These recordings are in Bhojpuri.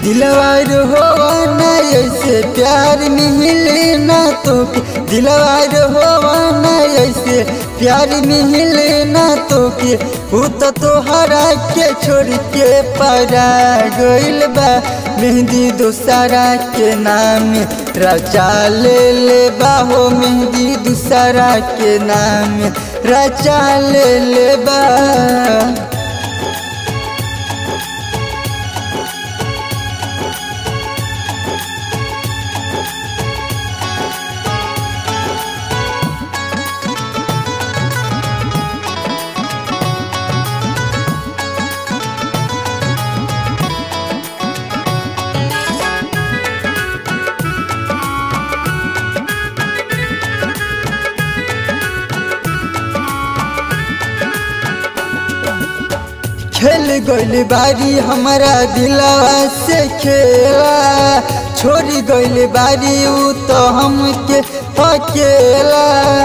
दिलवार हो ना ऐसे प्यार मिले ना तो के दिलवार हो ना ऐसे प्यार मिले ना तो के ऊ तो तोहरा के छोड़ के परा गइल बा मेहंदी दूसरा के नाम रचा ले ले बाहो मेहंदी दूसरा के नाम रचा ले ले बा खेल गइल बारी हमारा दिलवा से खेला छोड़ी गइल बारी ऊ तो हमके अकेला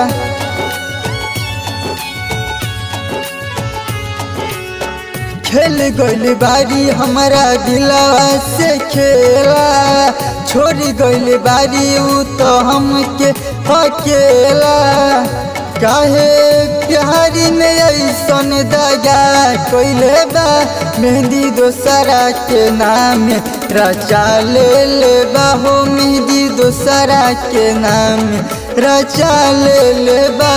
खेल गइल बारी हमारा दिलवा से खेला छोड़ी गइल बारी ऊ तो हमके अकेला काहे प्यारी में ऐसन दगा कोइले बा मेहंदी दोसरा के नाम रचा ले ले बा हो मेहंदी दोसरा के नाम रचा ले ले बा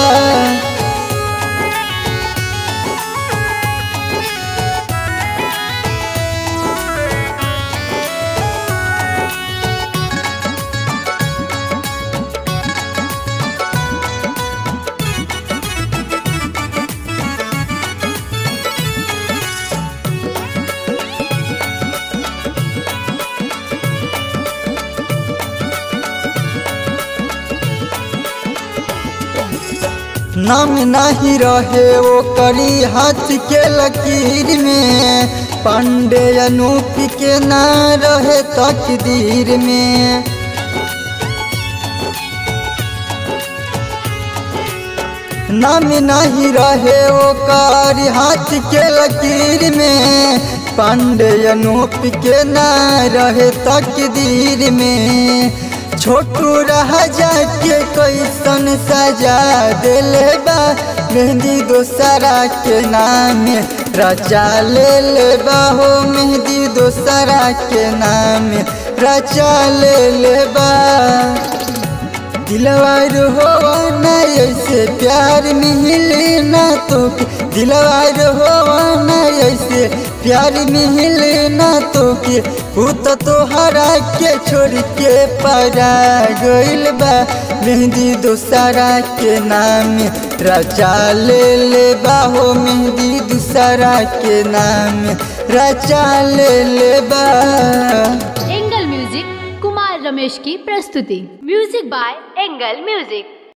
नाम नहीं रहे वो करी हाथ के लकीर में पांडे अनूप के ना रहे तकदीर में नाम नहीं रहे वो करी हाथ के लकीर में पांडे अनूप के ना रहे तकदीर में छोटू रह जाके कैसन सजा दिले बा मेहंदी दोसरा के नाम रचा ले ले बा हो मेहंदी दोसरा के नाम रचा ले ले बा दिलवार हो ना ऐसे प्यार मिले ना तो के दिलवार हो ना ऐसे प्यार मिले ना तो के ऊ तो तोहरा के छोड़ के परा गइल बा मेहंदी दूसरा के नाम रचा ले ले बाहो मेहंदी दूसरा के नाम रचा ले ले बा एंगल म्यूजिक कुमार रमेश की प्रस्तुति म्यूजिक बाय एंगल म्यूजिक